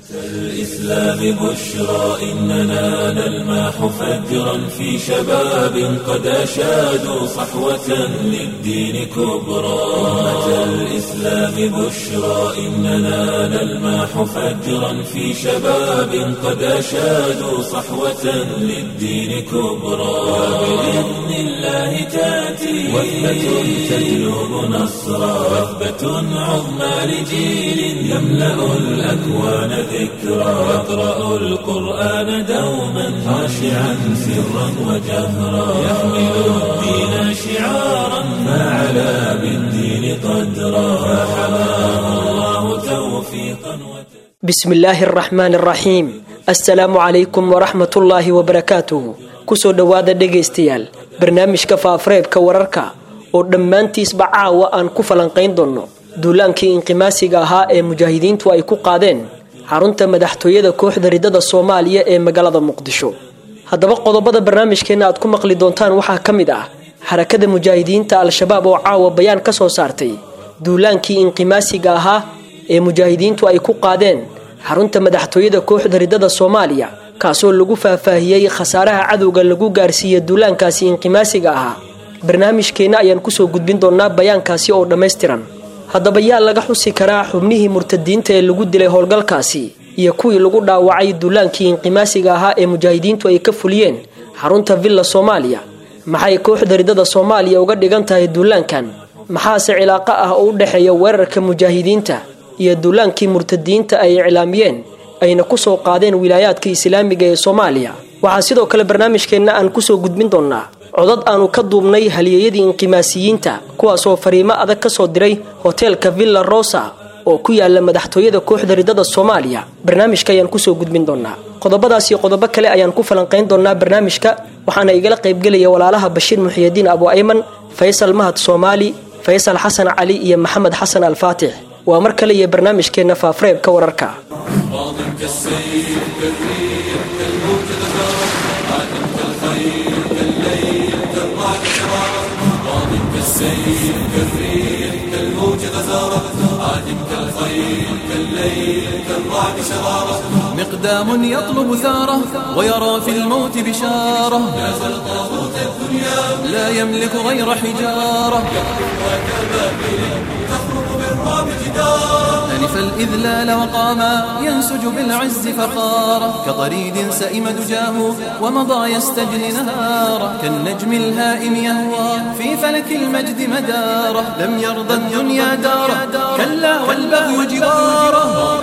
الإسلام بشرى إننا نلمح فجرا في شباب قد أشادوا صحوة للدين كبرى أمة الإسلام بشرى إننا نلمح فجرا في شباب قد أشادوا صحوة للدين كبرى وبإذن الله تأتي وثبة تجلب نصرا وثبة عظمى لجيل يملأ الأكوان ذكرى يقرأ القرآن دوما خاشعا سرا وجهرا يحمل الدين شعارا فعلى بالدين قدرا فحماه الله توفيقا بسم الله الرحمن الرحيم assalaamu calaykum waraxmatullaahi wabarakaatuhu kusoo dhowaada dhegaystayaal barnaamijka faafareebka wararka oo dhammaantiisba caawa aan ku falanqayn doonno duulaankii inqimaasiga ahaa ee mujaahidiintu ay ku qaadeen xarunta madaxtooyada kooxda ridada soomaaliya ee magaalada muqdisho haddaba qodobada barnaamijkeenna aad ku maqli doontaan waxaa ka mid ah xarakada mujaahidiinta al-shabaab oo caawa bayaan ka soo saartay duulaankii inqimaasiga ahaa ee mujaahidiintu ay ku qaadeen xarunta madaxtooyada kooxda ridada soomaaliya kaasoo lagu faahfaahiyey khasaaraha cadowga lagu gaarsiiya duulaankaasi inqimaasiga ahaa barnaamijkeenna ayaan kusoo gudbin doonaa bayaankaasi oo dhammaystiran haddaba yaa laga xusi karaa xubnihii murtadiinta ee lagu dilay howlgalkaasi iyo kuwii lagu dhaawacay duulaankii inqimaasiga ahaa ee mujaahidiintu ay ka fuliyeen xarunta villa soomaaliya maxay kooxda ridada soomaaliya uga dhigan tahay duulaankan maxaase cilaaqo ah oo u dhexeeya weerarka mujaahidiinta iyo duulaankii murtadiinta ay iclaamiyeen ayna kusoo qaadeen wilaayaadka islaamiga ee soomaaliya waxaa sidoo kale barnaamijkeenna aan kusoo gudbin doonnaa codad aanu ka duubnay halyeeyadii inqimaasiyiinta kuwaasoo fariimo adag ka soo diray hoteelka villa rosa oo ku yaala madaxtooyada kooxda ridada soomaaliya barnaamijka ayaan kusoo gudbin doonaa qodobadaas iyo qodobo kale ayaan ku falanqayn doonaa barnaamijka waxaana igala qaybgelaya walaalaha bashiir muxiyidiin abu ayman faysal mahad soomaali faysal xasan cali iyo maxamed xasan alfaatix waa mar kale iyo barnaamijkeenna faafareebka wararka مقدام يطلب ثاره ويرى في الموت بشارة لا يملك غير حجارة ألف الإذلال وقاما ينسج بالعز فخارا كطريد سئم دجاه ومضى يستجري نهارا كالنجم الهائم يهوى في فلك المجد مدارا لم يرضى الدنيا دارا كلا والبغي جوارا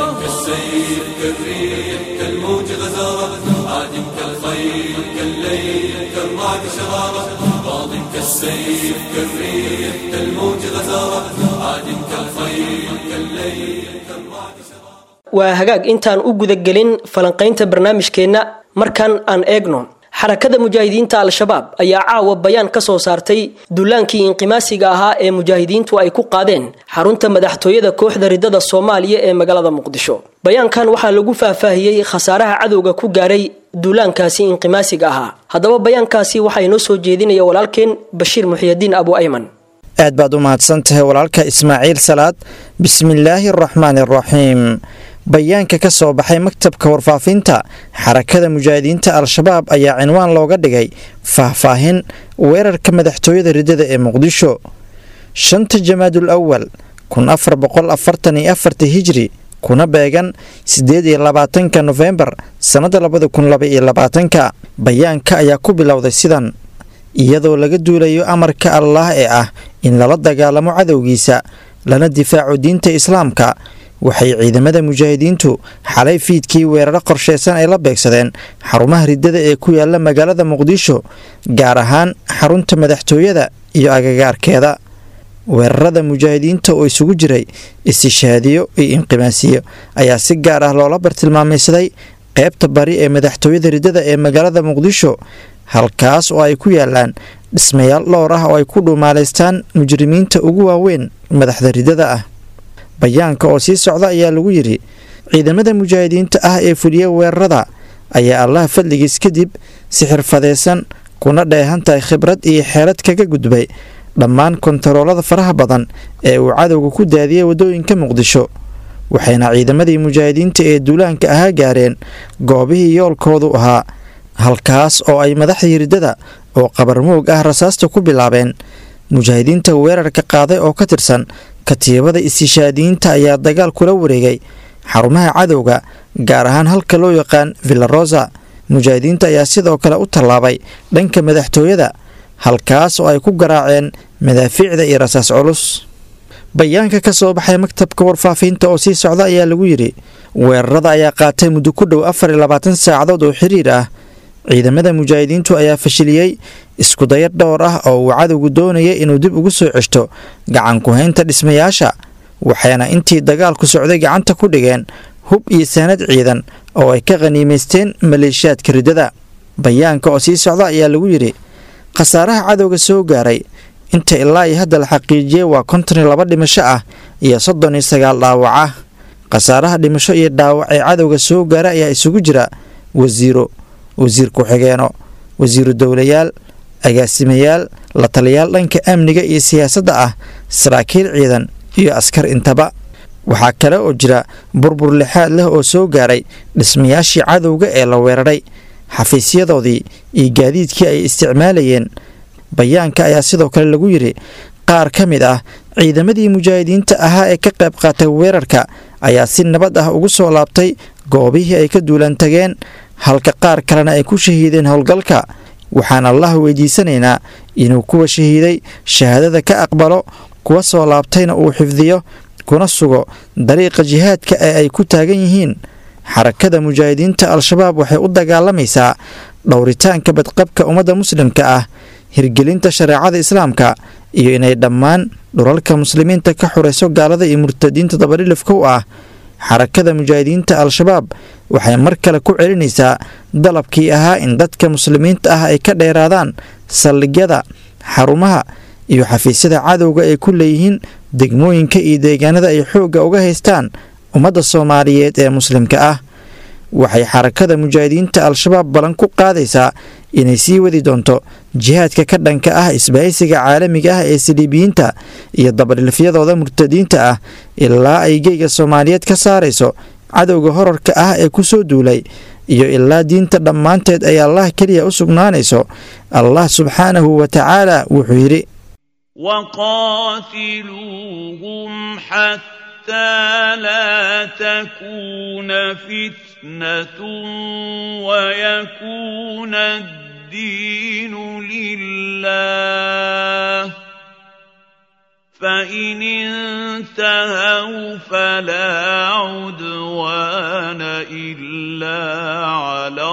كالسيف كالريح كالموج غزارة عادم كالخيل كالليل كالرعد شرارة ماض كالسيف كالريح كالموج غزارة عادم كالخيل كالليل كالرعد waa hagaag intaan u gudagelin falanqaynta barnaamijkeenna markan aan eegno xarakada mujaahidiinta al-shabaab ayaa caawa bayaan ka soo saartay duulaankii inqimaasiga ahaa ee mujaahidiintu ay ku qaadeen xarunta madaxtooyada kooxda ridada soomaaliya ee magaalada muqdisho bayaankan waxaa lagu faahfaahiyey khasaaraha cadowga ku gaaray duulaankaasi inqimaasiga ahaa haddaba bayaankaasi waxaa inoo soo jeedinaya walaalkeen bashiir muxiyidiin abu ayman aad baad u mahadsan tahay walaalka ismaaciil salaad bismillaahi araxmaani araxiim bayaanka ka soo baxay maktabka warfaafinta xarakada mujaahidiinta al-shabaab ayaa cinwaan looga dhigay faahfaahin weerarka madaxtooyada ridada ee muqdisho shanta jamaadul awal kun afar boqol afartan iyo afarta hijri kuna beegan siddeed iyo labaatanka nofembar sannada labada kun laba iyo labaatanka bayaanka ayaa ku bilowday sidan iyadoo laga duulayo amarka allaah ee ah in lala dagaalamo cadowgiisa lana difaaco diinta islaamka waxay ciidamada mujaahidiintu xalay fiidkii weeraro qorsheysan ay la beegsadeen xarumaha ridada ee ku yaala magaalada muqdisho gaar ahaan xarunta madaxtooyada iyo agagaarkeeda weerarada mujaahidiinta oo isugu jiray istishaadiyo iyo inqimaasiyo ayaa si gaar ah loola bartilmaamaysaday qeybta bari ee madaxtooyada ridada ee magaalada muqdisho halkaas oo ay ku yaalaan dhismayaal dhowr ah oo ay ku dhuumaalaystaan mujrimiinta ugu waaweyn madaxda ridada ah bayaanka oo sii socda ayaa lagu yidhi ciidamada mujaahidiinta ah ee fuliya weerarada ayaa allaha fadligiis kadib si xirfadeysan kuna dheehan tahay khibrad iyo xeelad kaga gudbay dhammaan kontaroolada faraha badan ee uu cadowga ku daadiyay waddooyinka muqdisho waxayna ciidamadii mujaahidiinta ee duulaanka ahaa gaareen goobihii yoolkoodu ahaa halkaas oo ay madaxdii riddada oo qabarmoog ah rasaasta ku bilaabeen mujaahidiinta weerarka qaaday oo ka tirsan katiibada istishaadiyiinta ayaa dagaal kula wareegay xarumaha cadowga gaar ahaan halka loo yaqaan villarosa mujaahidiinta ayaa sidoo kale u tallaabay dhanka madaxtooyada halkaas oo ay ku garaaceen madaafiicda iyo rasaas culus bayaanka ka soo baxay maktabka warfaafinta oo sii socda ayaa lagu yidhi weerarada ayaa qaatay muddo ku dhow afar iyo labaatan saacadood oo xiriir ah ciidamada mujaahidiintu ayaa fashiliyey iskudayar dhowr ah oo uu cadowgu doonayay inuu dib ugu soo ceshto gacan ku-haynta dhismayaasha waxayna intii dagaalku socday gacanta ku dhigeen hub iyo saanad ciidan oo ay ka khaniimaysteen maleeshiyaadka riddada bayaanka oo sii socda ayaa lagu yidhi khasaaraha cadowga soo gaaray inta ilaa iyo hadda la xaqiijiyey waa konton iyo laba dhimasho ah iyo soddon iyo sagaal dhaawac ah khasaaraha dhimasho iyo dhaawac ee cadowga soo gaara ayaa isugu jira wasiiro wasiir ku-xigeeno wasiiru dowlayaal agaasimayaal la taliyaal dhanka amniga iyo siyaasadda ah saraakiil ciidan iyo askar intaba waxaa kale oo jira burbur lixaad leh oo soo gaaray dhismayaashii cadowga ee la weeraray xafiisyadoodii iyo gaadiidkii ay isticmaalayeen bayaanka ayaa sidoo kale lagu yidhi qaar ka mid ah ciidamadii mujaahidiinta ahaa ee ka qayb qaatay weerarka ayaa si nabad ah ugu soo laabtay goobihii ay ka duulan tageen halka qaar kalena ay ku shahiideen howlgalka waxaan allah weydiisanaynaa inuu kuwa shahiiday shahaadada ka aqbalo kuwa soo laabtayna uu xifdiyo kuna sugo dariiqa jihaadka ee ay ku taagan yihiin xarakada mujaahidiinta al-shabaab waxay u dagaalamaysaa dhowritaanka badqabka ummadda muslimka ah hirgelinta shareecada islaamka iyo inay dhammaan dhulalka muslimiinta ka xurayso gaalada iyo murtadiinta dabarilifka u ah xarakada mujaahidiinta al-shabaab waxay mar kale ku celinaysaa dalabkii ahaa in dadka muslimiinta ah ay ka dheeraadaan saldhigyada xarumaha iyo xafiisyada cadowga ay ku leeyihiin degmooyinka iyo deegaanada ay xoogga uga haystaan ummadda soomaaliyeed ee muslimka ah waxay xarakada mujaahidiinta al-shabaab ballan ku qaadaysaa inay sii wadi doonto jihaadka ka dhanka ah isbahaysiga caalamiga ah ee siliibiyiinta iyo dabadhilfyadooda murtadiinta ah ilaa ay geyga soomaaliyeed ka saarayso cadowga horarka ah ee ku soo duulay iyo ilaa diinta dhammaanteed ay allah keliya u sugnaanayso allah subxaanahu wa tacaala wuxuu yidhi وقاتلوهم حتى لا تكون فتنة ويكون الدين لله فإن انتهوا فلا عدوان إلا على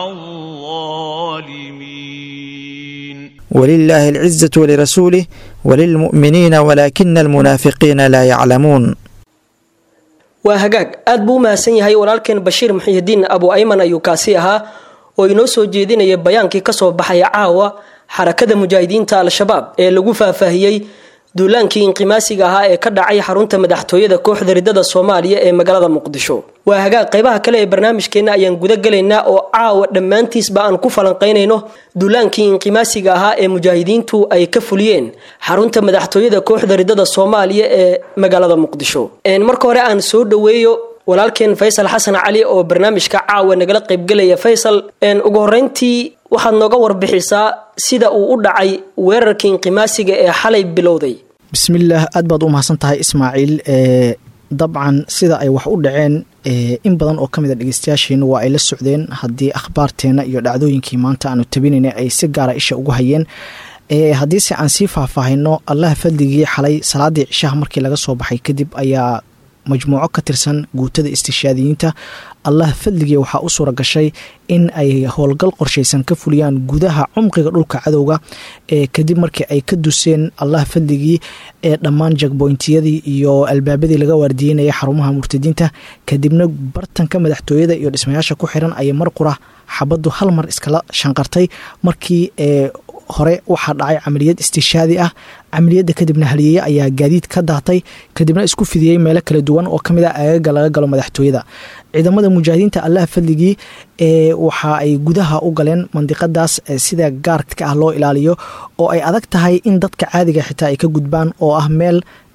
الظالمين ولله العزة ولرسوله وللمؤمنين ولكن المنافقين لا يعلمون waa hagaag aad buu u mahadsan yahay walaalkeen bashiir muxiyidiin abu ayman ayuu kaasi ahaa oo inoo soo jeedinaya bayaankii kasoo baxaya caawa xarakada mujaahidiinta al-shabaab ee lagu faahfaahiyey duulaankii inqimaasiga ahaa ee ka dhacay xarunta madaxtooyada kooxda ridada soomaaliya ee magaalada muqdisho waa hagaag qaybaha kale ee barnaamijkeenna ayaan guda gelaynaa oo caawa dhammaantiisba aan ku falanqaynayno duulaankii inqimaasiga ahaa ee mujaahidiintu ay ka fuliyeen xarunta madaxtooyada kooxda ridada soomaaliya ee magaalada muqdisho marka hore aan soo dhaweeyo walaalkeen faysal xasan cali oo barnaamijka caawa nagala qaybgelaya faysal ugu horeyntii waxaad nooga warbixisaa sida uu u dhacay weerarkii inqimaasiga ee xalay bilowday bismillaah aad baad u mahadsan tahay ismaaciil dabcan sida ay wax u dhaceen in badan oo ka mid a dhegeystayaasheena waa ay la socdeen haddii akhbaarteena iyo dhacdooyinkii maanta aanu tabinayna ay si gaara isha ugu hayeen haddiise aan sii faahfaahino allaha fadligii xalay salaadii cishaha markii laga soo baxay kadib ayaa majmuuco ka tirsan guutada istishaadiyiinta allah fadligii waxaa u suura gashay in ay howlgal qorshaysan ka fuliyaan gudaha cumqiga dhulka cadowga ee kadib markii ay ka duseen allah fadligii ee dhammaan jagboyntiyadii iyo albaabadii laga waardiyeynaya xarumaha murtadiinta kadibna bartanka madaxtooyada iyo dhismayaasha ku xiran ayay mar qura xabaddu hal mar iskala shanqartay markii ee hore waxaa dhacay camaliyad istishaadi ah camaliyadda kadibna haliyeeye ayaa gaadiid ka daatay kadibna isku fidiyey meelo kala duwan oo kamid ah agaga laga galo madaxtooyada ciidamada mujaahidiinta allaha fadligii ee waxa ay gudaha u galeen mandiqadaas sida gaarka ah loo ilaaliyo oo ay adag tahay in dadka caadiga xitaa ay ka gudbaan oo ah meel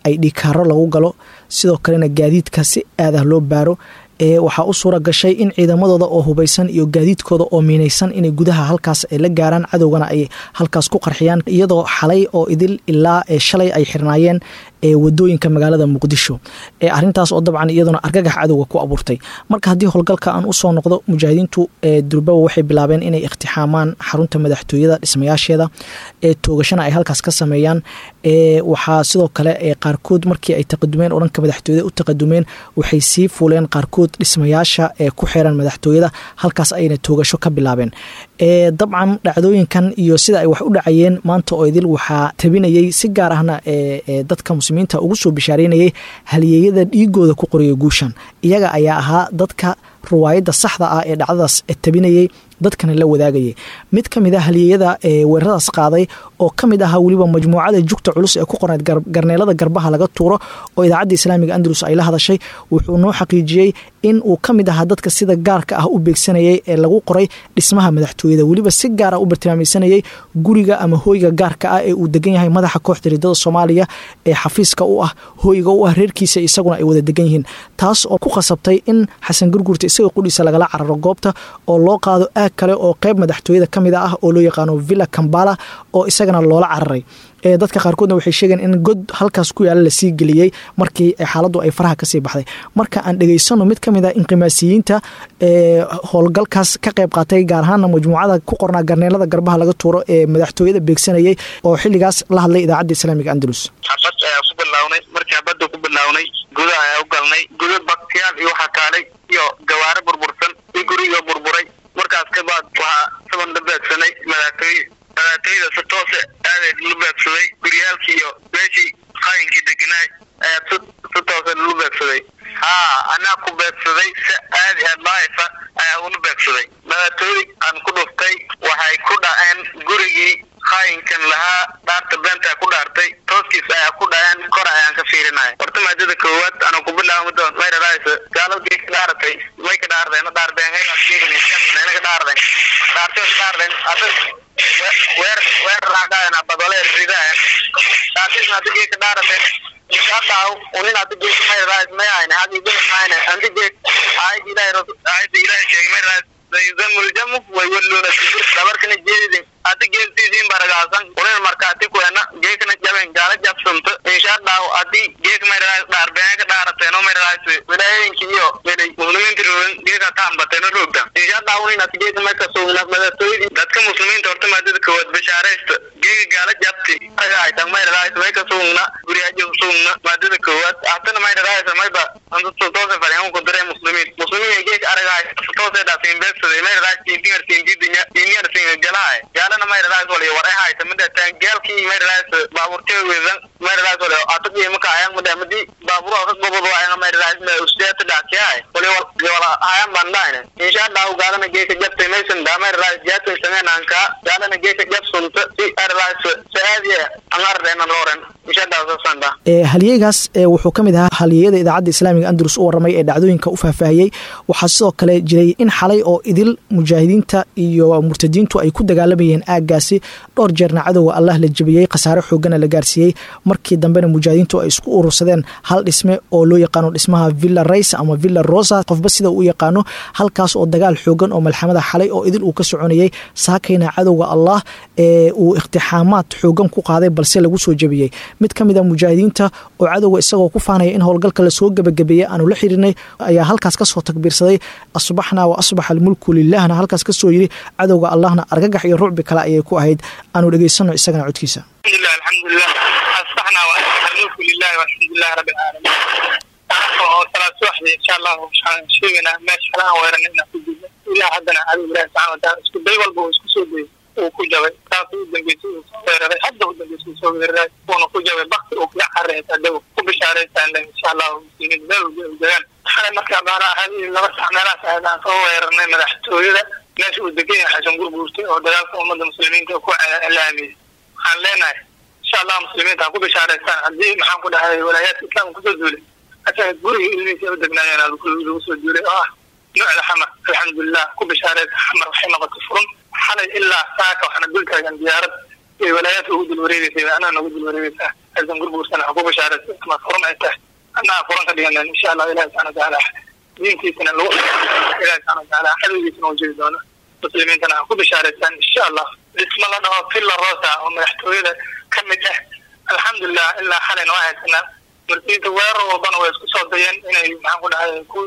ay dhikaaro lagu galo sidoo kalena gaadiidka si aadah loo baaro ee waxaa u suura gashay in ciidamadooda oo hubaysan iyo gaadiidkooda oo miinaysan inay gudaha halkaas ay la gaaraan cadowgana ay halkaas ku qarxiyaan iyadoo xalay oo idil ilaa shalay ay xirnaayeen ee wadooyinka magaalada muqdisho ee arintaas oo dabcan iyaduna argagax cadowga ku abuurtay marka haddii howlgalka aan usoo noqdo mujaahidiintu durbaba waxay bilaabeen inay iktixaamaan xarunta madaxtooyada dhismayaasheeda ee toogashana ay halkaas ka sameeyaan waxaa sidoo kale qaarkood markii ay taqadumeen oo dhanka madaxtooyada u taqadumeen waxay sii fuuleen qaarkood dhismayaasha ee ku xiran madaxtooyada halkaas ayna toogasho ka bilaabeen dabcan dhacdooyinkan iyo sida ay wax u dhacayeen maanta oo idil waxaa tabinayay si gaar ahna dadka muslimiinta ugu soo bishaareynayay halyeeyada dhiigooda ku qoriyay guushan iyaga ayaa ahaa dadka ruwaayadda saxda ah ee dhacdadaas tabinayay dadkana la wadaagayay mid ka mid a halyeeyada weeraradaas qaaday oo ka mid ahaa weliba majmuucada jugta culus ee ku qorneyd garneelada garbaha laga tuuro oo idaacadda islaamiga andalus ay la hadashay wuxuu noo xaqiijiyey in uu ka mid ahaa dadka sida gaarka ah u beegsanayay ee lagu qoray dhismaha madaxtooyada weliba si gaara u bartilmaamaysanayay guriga ama hooyga gaarka ah ee uu degan yahay madaxa kooxda ridada soomaaliya ee xafiiska u ah hooyga u ah reerkiisa isaguna ay wada degan yihiin taas oo ku khasabtay in xasan gurgurta isaga qudhiisa lagala cararo goobta oo loo qaado aag kale oo qeyb madaxtooyada ka mid ah oo loo yaqaano villa kambala oo isagana loola cararay dadka qaarkoodna waxay sheegeen in god halkaas ku yaala lasii geliyey markii xaaladdu ay faraha kasii baxday marka aan dhegeysano mid ka mid a inqimaasiyiinta howlgalkaas ka qayb qaatay gaar ahaana majmuucada ku qornaa garneelada garbaha laga tuuro ee madaxtooyada beegsanayay oo xilligaas la hadlay idaacadda islaamiga andalus xabad ayaa ku bilawnay markii xabadda ku bilawnay gudaha ayaa u galnay guda baktiyaal iyo waxaa kaalay iyo gawaare burbursan iyo guriga burburay markaas kabaad waxaa saban la beegsanay madaxtooye madaxtooyada si toose aaday la beegsaday guryaalkii iyo meeshii qayinkii deganaay ayaa si si toose lalu beegsaday haa anaa ku beegsaday si aadi ah daaifa ayaa ula beegsaday madaxtooye aan ku dhuftay waxay ku dhaceen gurigii qaayinkan lahaa dhaarta beenta ku dhaartay tooskiis ayaa ku dhaceen kor ayaan ka fiirinaya horta maadada koowaad anaa ku bilaabo doon mayradaaysa gaaladii ka dhaaratay may ka dhaardeen dhaardeen hayna ka dhaarden dhaartay dhaarden adag weer weer raadaan abadole ridaan dhaartis hadda geeka dhaarateen hadaaw unin hadda geeka mayradaaysa may ayna hadii geek mayna andi geek aayad ilaahay aayada ilaahay sheegay mayradaaysa sayudamu ljamu waywaluuna sibir dhabarkana jeedidin hadda geegtiisiin baragaasan unin markaati kuena geekna jaben gaala jabsanta inshaa dhaaw hadii geek mayradaas dhaarbeen ka dhaarateeno mayradaas wilaayooyinka iyo welay muslimiinta roogin geeka taambateeno roogta inshaa dhaaw unin hadda geeka marka suugna madaxtooyadii dadka muslimiinta horta maadada kowaad bashaaraysta geeka gaala jabti aytan mayradaas may ka suugna guriyaajo suugna maadada kowaad hatana mayradaas mayba toose faryahan ku diray muslimiin muslimiin geeka aragaay toose dhaasin beegsaday mayradaas tintingar tindidinya tintingar tin jalaay gaalana mayradaas wali waray hayta midatan gaalkii mayradaas baaburtee weedan mayradaas wali ataqii maka ayang madamadi baaburo ka gobodo ayang mayradaas ma usdeeta dhaakiyay wali wala ayang bandayne insha Allah gaalana geeka jabtay maysan da mayradaas jaatay sangananka gaalana geeka jabsunta si mayradaas saadiya angardeena loren insha Allah sanda ee halyeegaas wuxuu ka mid ahaa halyeeyada idaacadda islaamiga andalus u waramay ee dhacdooyinka u faahfaahiyey waxaa sidoo kale jiray in xalay oo idil mujaahidiinta iyo murtadiintu ay ku dagaalamayeen aaggaasi dhowr jeerna cadowga allah la jebiyey khasaare xoogana la gaarsiiyey markii dambena mujaahidiintu ay isku urursadeen hal dhisme oo loo yaqaano dhismaha villa rays ama villa rosa qofba sida uu yaqaano halkaas oo dagaal xoogan oo malxamada xalay oo idil uu ka soconayey saakayna cadowga allah ee uu iktixaamaad xoogan ku qaaday balse lagu soo jebiyey mid ka mid a mujaahidiinta oo cadowga isagoo ku faanaya in howlgalka lasoo gebagabeeyey aanu la xirinay ayaa halkaas kasoo takbiirsaday asbaxnaa wa asbaxa almulku lilahna halkaas kasoo yiri cadowga allahna argagax iyo rucbi kale ayay ku ahayd aanu dhegeysano isagana codkiisa alxamdulilah alxamdulilah asbaxnaa wa asbaxa almulku lilahi walxamdulilahi rabbi alcaalamiin oo salaad subaxdii insha allahu waxaan sheegaynaa meesha kale aan weeranay inaan ku gudno ilaah haddana cadow ilahi subxana wataala isku day walba uu isku soo dayay uu ku jabay taas u dambeysay uu soo weeraray hadda u dambeysay uu soo weeraray uuna ku jabay bakti uu kaga carreey adago ku bishaaraysaan insha allahu muslimiin meel walba ay degaan xalay markaa baana ahayd laba sax meelahaas ahayd aan soo weerarnay madaxtooyada meesha uu degan yahay xasan gurguurtay oo dagaalka ummadda muslimiinta ku laamiyey waxaan leenahay insha allah muslimiinta ha ku bishaaraystaan haddii maxaan ku dhahay walaayaadka islaamka kusoo duulay asaga guriga ilmihiisa u degnaayeen lagu soo duulay oo ah nuucda xamar alxamdulilah ku bishaaraysa xamar waxay noqotay furun xalay ilaa saaka waxaana dul taagan diyaarad ay walaayaadka ugu dul wareegeysay anaa nagu dul wareegeysaa aysan gurguursan ha ku bashaaraysa ama furan ay tahay annaha furan ka dhiganan insha allah ilahi subxana watacaala diintiisana lagu ilahi subxana watacaala cadowgiisana u jiri doono muslimiintana ha ku bashaaraysaan insha allah dhismo la dhaho villa rosa oo madaxtooyada ka mid ah alxamdulilah ilaa xalayna waa haysanaa marsiinta weerar walbana way isku soo dayeen inay maxaan ku dhahay ku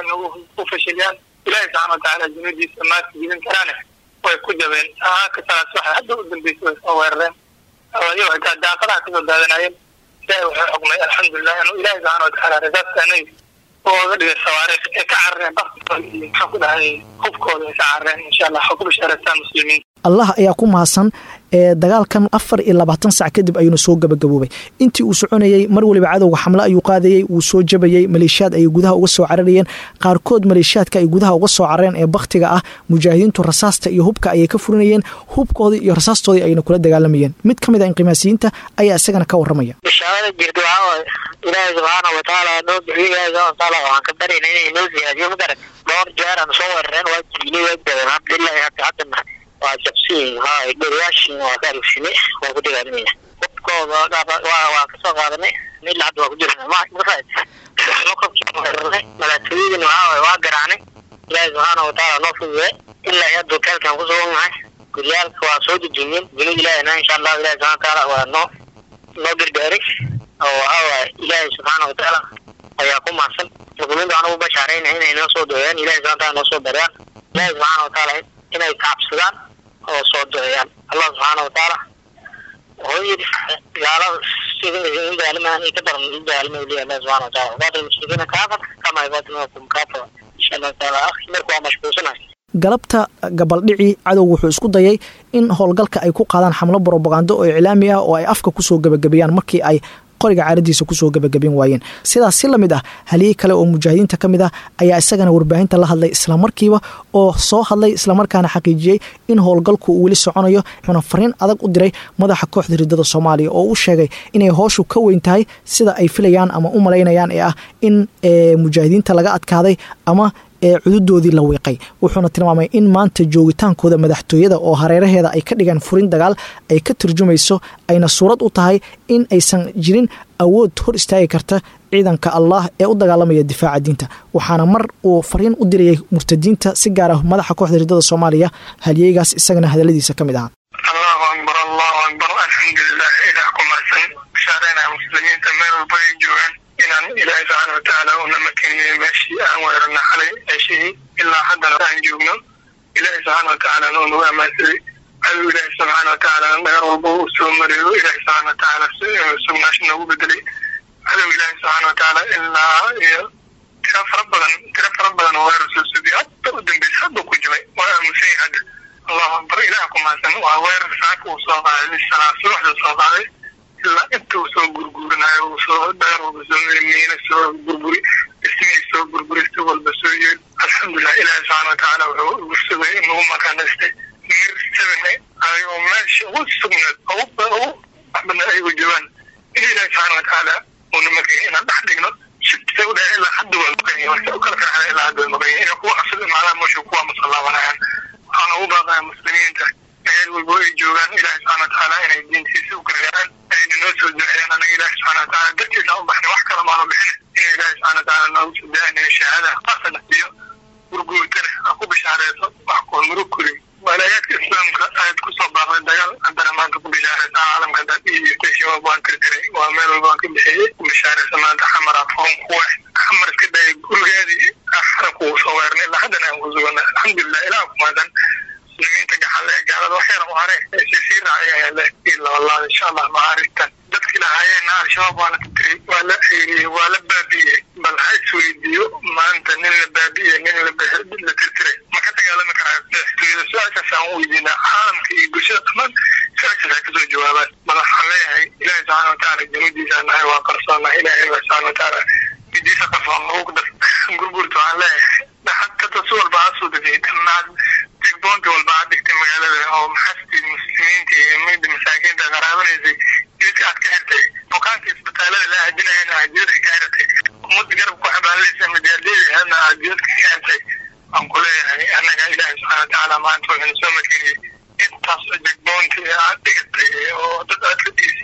ku fashiliyaan ilahi subxana watacaala jimadiisa maadka jibin karaane way ku jabeen saaka salaas waxa hadda u dambeysay way soo weerareen ayago xitaa daaqadaha kasoo daadanayeen ilahi wuxuu xukmay alxamdulilah inuu ilahi subxana watacaala rasaasta anay ooga dhigay sawaariikh ee ka carareen baktooda iyo maxaan ku dhahay hubkooda ay ka carareen insha allah ha ku bashaaraystaan muslimiin allah ayaa ku mahadsan ee dagaalkan afar iyo labaatan sac kadib ayuuna soo gabagaboobay intii uu soconayey mar waliba cadowga xamle ayuu qaadayey wuu soo jabayey maleeshiyaad ayay gudaha uga soo cararayeen qaarkood maleeshiyaadka ay gudaha uga soo carareen ee bakhtiga ah mujaahidiintu rasaasta iyo hubka ayay ka furinayeen hubkoodii iyo rasaastoodii ayna kula dagaalamayeen mid ka mid a inqimaasiyiinta ayaa isagana ka waramaya bishaarada jirta waxaa waaye ilaahay subxaana watacaala noo bixiyo ilaahay subxana watacaala waxaan ka baryayna inay noo siyaadiyo magaran dhowr jeer aan soo weerareen waa jibinay waa jabeen alxamdulilahi hadda haddana waa jabsiin haa dheriyaashin waa ka arugsinay waa ku dagaalamaya hubkooda waa waa kasoo qaadanay mid hadda waa ku jirna mafahad makabkii weerarnay madaxtooyadina waxaa waaye waa garaacnay ilaahay subxaana watacaala noo fudude ilaa iyo dukeelkan ku sugannahay guryaalka waa soo dejineen junud ilaahina insha allahu ilahi subxana watacaala waa noo noo gargaaray oo waxaa waaye ilaahay subxaana watacaala ayaa ku mahadsan muslimiinta waxaan ugu bashaarayna inay noo soo duceeyaan ilahay subxana wataala noo soo daryaan ilaahay subxaana watacaala inay kacabsadaan oo soo duceeyaan allah subxaana watacaala wuxuu yidhi gaalada sida daalima ka daran daalima liya allah subxana wataala waqaatil mushrikiina kaafar kama yuqaatilunakum kaafara insha allah taala akhi marka waa mashquulsanahay galabta gabaldhici cadowga wuxuu isku dayay in howlgalka ay ku qaadaan xamlo brobagando oo iclaami ah oo ay afka kusoo gebagabeeyaan markii ay qoriga caaradiisa kusoo gebagaben waayeen sidaas si lamid ah haliyey kale oo mujaahidiinta ka mid ah ayaa isagana warbaahinta la hadlay islamarkiiba oo soo hadlay islamarkaana xaqiijiyey in howlgalku uu weli soconayo wuxuuna fariin adag u diray madaxa kooxda ridada soomaaliya oo u sheegay inay hooshu ka weyn tahay sida ay filayaan ama u malaynayaan ee ah in mujaahidiinta laga adkaaday ama ee cududoodii la wiiqay wuxuuna tilmaamay in maanta joogitaankooda madaxtooyada oo hareeraheeda ay ka dhigeen furin dagaal ay ka turjumayso ayna suurad u tahay in aysan jirin awood hor istaagi karta ciidanka allah ee u dagaalamaya difaaca diinta waxaana mar uu fariin u dirayay murtadiinta si gaar ah madaxa kooxda ridada soomaaliya haliyeygaas isagana hadaladiisa ka mid ahaa allahu akbar allahu akbar alxamdulilah ilaah ku mahadsan bashaarayna muslimiinta meel walba ay joogaan inaan ilaahay subxaana watacaala una makeniyey meeshii aan weerarna xalay meeshihii ilaa haddana aan joogno ilaahay subxaana watacaala noo nagu amaansaday cadow ilaahay subxaana watacaala dhagar walba uu soo mariyo ilaahay subxaana watacaala sugnaasha noogu bedelay cadow ilaahay subxaana watacaala ilaa iyo tiro fara badan tiro fara badan oo weerar soo sugiy hadda u dambeysa hadda ku jibay waa aamusan yahay hadda allahu akbar ilaah ku mahadsan waa weerar saaka uu soo qaaday salaa subaxda soo qaaday ilaa inta uu soo gurgurinayo uu soo dheer walba soo miina soo burburi ismii soo burburi si walba soo yeed alxamdulilah ilaahi subxaana watacaala wuxuu ugu sugay inugu makaanaystay mir sabine ayagoo meesha ugu sugnaad ugu ugu waxbana ayagu joogaan in ilaahi subxaana watacaala uuna makay inaan dhex dhigno shibtisa u dhahay ilaa hadda waa maqanya marka u kala karxada ilaa hadda waa maqanya inay kuwa cusub imaadaan meesha kuwa masalaabanayaan waxaan ugu baaqaya muslimiinta meel walbo ay joogaan ilaahi subxana watacaala inay diintiisa u gargaaraan ayna noo soo duceeyaan anaga ilaahi subxana watacaala dartiisa u baxnay wax kale maanu bixin in ilaahi subxana watacaala noogu soo duceynaya shahaada qasana iyo gurguurtana ha ku bishaareyso wax kuwa murug kurin walaayaadka islaamka aad kusoo baaqday dagaal haddana maanta ku bishaareysa caalamka dad iyo shabaab waan tirtiray waa meel walba waan ka bixiyey ku bishaareysa maanta xamara furan kuwa xamar iska dhaya gurigeedii xaranku uu soo weernay ilaa haddana aan ku sugana alxamdulilah ilaah ku maadan muslimiinta gaxalle gaalada wax yar u hareen ee sii raacaya le iyo labalaad insha allah macaarigtan dadkii lahaayeenna al-shabaab waa la tirtiray waa la xeeriyey waa la baabi'iyey bal ha isweydiiyo maanta nin la baabi'iyey nin la tirtiray ma ka dagaalami karaa madaxtooyada su-aashaas aan u weydiinaa caalamka iyo bulshada dhammaan su-aashaas ay kasoo jawaabaan bal waxaan leeyahay ilaahi subxaana watacaala januudiisa nahay waa qarsoonnahay ilaahay baa subxaana watacaala midiisa qarsoon lagu dar gurgurta waxaan leeyahay xataa si walba ha soo degay dhammaan degboonta walba ha dhigtay magaalada oo maxasti muslimiinta iyo mida masaakiinta qaraabanaysay jidka aad ka xirtay bukaanka isbitaalada la aadinayana aad jidadka ka xirtay ummadda garab ku xabaalaysa majaaladeedana aad jidadka ka xirtay waan ku leeyahay annaga ilaahi subxana watacaala maanta wuxuuna soo makeniyey intaas degboonta aad dhigatay oo dad aad ka dhiisiisay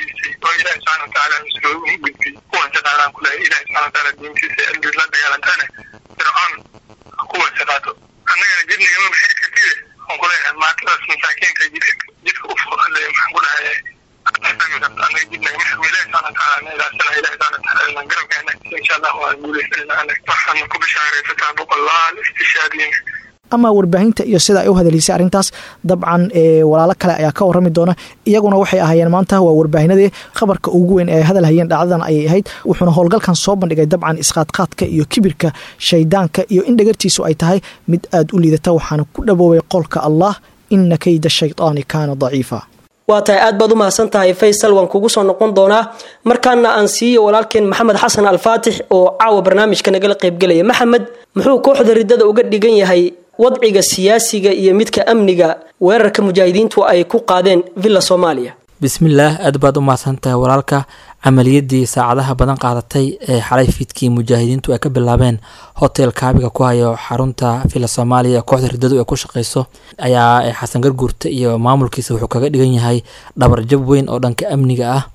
oo ilaahi subxana watacaala mislo gudbi kuwan shaqaadaan ku lehay ilaahi subxana watacaala diintiisa aldid la dagaalantaane fircoon kuwan shaqaato annagana jidnigama xiri kartide waxaan ku leeyahay maatadaas masaakiinka jidka jidka u fuqale maxaan ku dhahay annaga jidnagama xirmo ilaahi subxana watacaala na ilaasana ilaahi subxana watacaala garabkeena insha allah waan guuleysanayna annaga waxaana ku bishaaraysataa boqolaal istishaadiin ama warbaahinta iyo sida ay u hadalaysay arrintaas dabcan walaalo kale ayaa ka warrami doona iyaguna waxay ahaayeen maanta waa warbaahinadii khabarka ugu weyn ee ay hadal hayeen dhacdadan ayay ahayd wuxuuna howlgalkan soo bandhigay dabcan isqaadqaadka iyo kibirka shaydaanka iyo in dhagartiisu ay tahay mid aada u liidata waxaana ku dhaboobay qowlka allah ina kayda shaydaani kaana daciifa waa tahay aad baad u mahadsan tahay faysal waan kugu soo noqon doonaa markaana aan siiyo walaalkeen maxamed xasan alfaatix oo caawa barnaamijka nagala qaybgelaya maxamed muxuu kooxda riddada uga dhigan yahay wadciga siyaasiga iyo midka amniga weerarka mujaahidiintu ay ku qaadeen villa soomaaliya bismillaah aad baad u mahadsantahay walaalka camaliyadii saacadaha badan qaadatay ee xalay fiidkii mujaahidiintu ay ka bilaabeen hotel kaabiga ku hayo xarunta villa soomaaliya ee kooxda riddadu ay ku shaqeyso ayaa xasan garguurta iyo maamulkiisa wuxuu kaga dhigan yahay dhabarjab weyn oo dhanka amniga ah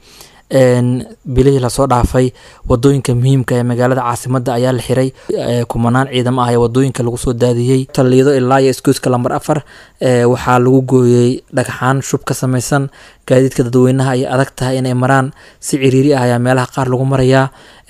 bilihii lasoo dhaafay wadooyinka muhiimka ee magaalada caasimada ayaa la xiray kumanaan ciidamo ah ee wadooyinka lagu soo daadiyey taliido ilaa iyo iskuuska lamber afar waxaa lagu gooyey dhagxaan shub ka samaysan gaadiidka dadweynaha ay adag tahay inay maraan si ciriiri ah ayaa meelaha qaar lagu marayaa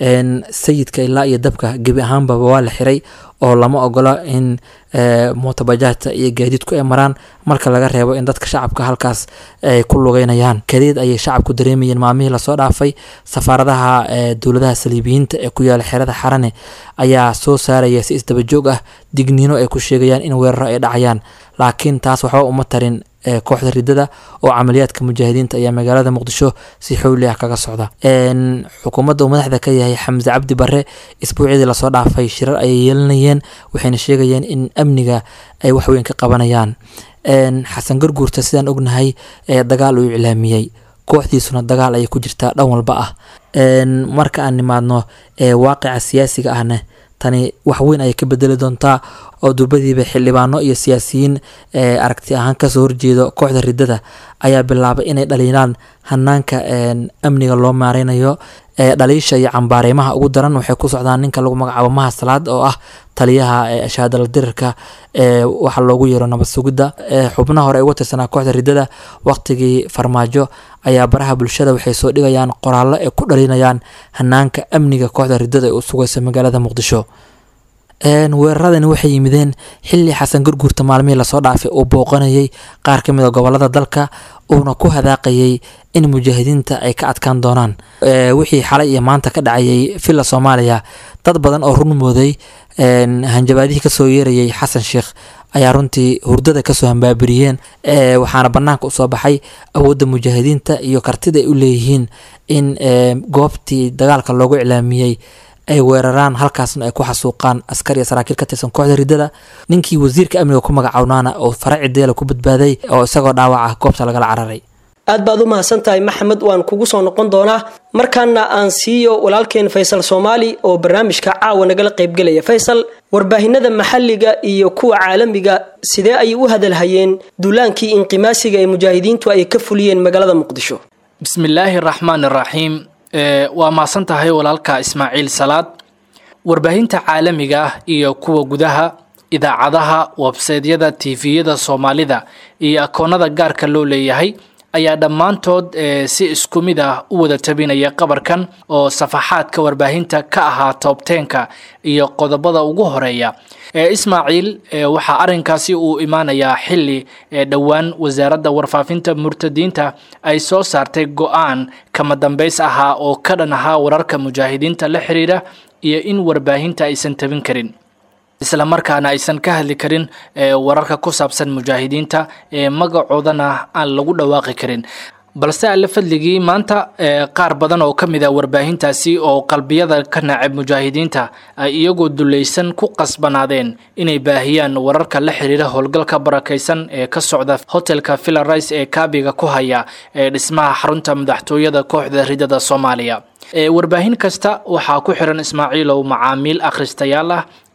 sayidka ilaa iyo dabka gebi ahaanbaba waa la xiray oo lama ogola in mootabajaajta iyo gaadiidku ay maraan marka laga reebo in dadka shacabka halkaas ay ku lugeynayaan kadeed ayay shacabku dareemayeen maalmihii lasoo dhaafay safaaradaha dowladaha saliibiyiinta ee ku yaala xerada xarane ayaa soo saaraya si isdabajoog ah digniino ay ku sheegayaan in weeraro ay dhacayaan laakiin taas waxba uma tarin kooxda riddada oo camaliyaadka mujaahidiinta ayaa magaalada muqdisho si xowli ah kaga socda xukuumadda uu madaxda ka yahay xamse cabdi bare isbuucyadii lasoo dhaafay shirar ayay yeelanayeen waxayna sheegayeen in amniga ay waxweyn ka qabanayaan xasan garguurta sidaan ognahay dagaal uu iclaamiyey kooxdiisuna dagaal ayay ku jirtaa dhan walba ah marka aan nimaadno waaqica siyaasiga ahna tani wax weyn ayay ka bedeli doontaa oo durbadiiba xildhibaano iyo siyaasiyiin aragti ahaan kasoo horjeedo kooxda riddada ayaa bilaabay inay dhaliilaan hanaanka amniga loo maareynayo dhaliisha iyo cambaareemaha ugu daran waxay ku socdaan ninka lagu magacaabo maha salaad oo ah taliyaha shahaadala dirirka ee waxa loogu yeero nabad sugidda xubnaha hore ay uga tirsanaa kooxda riddada waqtigii farmaajo ayaa baraha bulshada waxay soo dhigayaan qoraallo ay ku dhalinayaan hanaanka amniga kooxda riddada ee u sugaysa magaalada muqdisho weeraradani waxay yimideen xilli xasan gurguurta maalmihii lasoo dhaafay uu booqanayay qaar ka mid a gobolada dalka uuna ku hadaaqayay in mujaahidiinta ay ka adkaan doonaan wixii xalay iyo maanta ka dhacayay villa soomaaliya dad badan oo run mooday hanjabaadihii kasoo yeerayay xasan sheekh ayaa runtii hurdada kasoo hambaabiriyeen waxaana banaanka usoo baxay awoodda mujaahidiinta iyo kartida ay u leeyihiin in goobtii dagaalka loogu iclaamiyey ay weeraraan halkaasna ay ku xasuuqaan askar iyo saraakiil ka tirsan kooxda riddada ninkii wasiirka amniga ku magacawnaana oo faraci deela ku badbaaday oo isagoo dhaawac ah goobta lagala cararay aad baad u mahadsan tahay maxamed waan kugu soo noqon doonaa markaana aan siiyo walaalkeen faysal soomaali oo barnaamijka caawa nagala qaybgelaya faysal warbaahinada maxalliga iyo kuwa caalamiga sidee ayay u hadalhayeen duulaankii inqimaasiga ee mujaahidiintu ay ka fuliyeen magaalada muqdisho bismillaahi raxmaan iraxiim waa mahadsan tahay walaalka ismaaciil salaad warbaahinta caalamiga ah iyo kuwa gudaha idaacadaha websaydyada tifiyada soomaalida iyo akoonada gaarka loo leeyahay ayaa dhammaantood si isku mid ah u wada tabinaya qabarkan oo safaxaadka warbaahinta ka ahaa toobteenka iyo qodobada ugu horeeya ismaaciil waxaa arinkaasi uu imaanayaa xili dhowaan wasaaradda warfaafinta murtadiinta ay soo saartay go-aan kama dambays ahaa oo ka dhan ahaa wararka mujaahidiinta la xiriira iyo in warbaahinta aysan tabin karin isla markaana aysan ka hadli karin wararka ku saabsan mujaahidiinta magacoodana aan lagu dhawaaqi karin balse alle fadligii maanta qaar badan oo ka mid a warbaahintaasi oo qalbiyada ka nacab mujaahidiinta ay iyagoo dulaysan ku qasbanaadeen inay baahiyaan wararka la xiriira howlgalka barakaysan ee ka socda hotelka vilarice ee kaabiga ku haya ee dhismaha xarunta madaxtooyada kooxda ridada soomaaliya warbaahin kasta waxaa ku xiran ismaaciilow macaamiil akhristayaal ah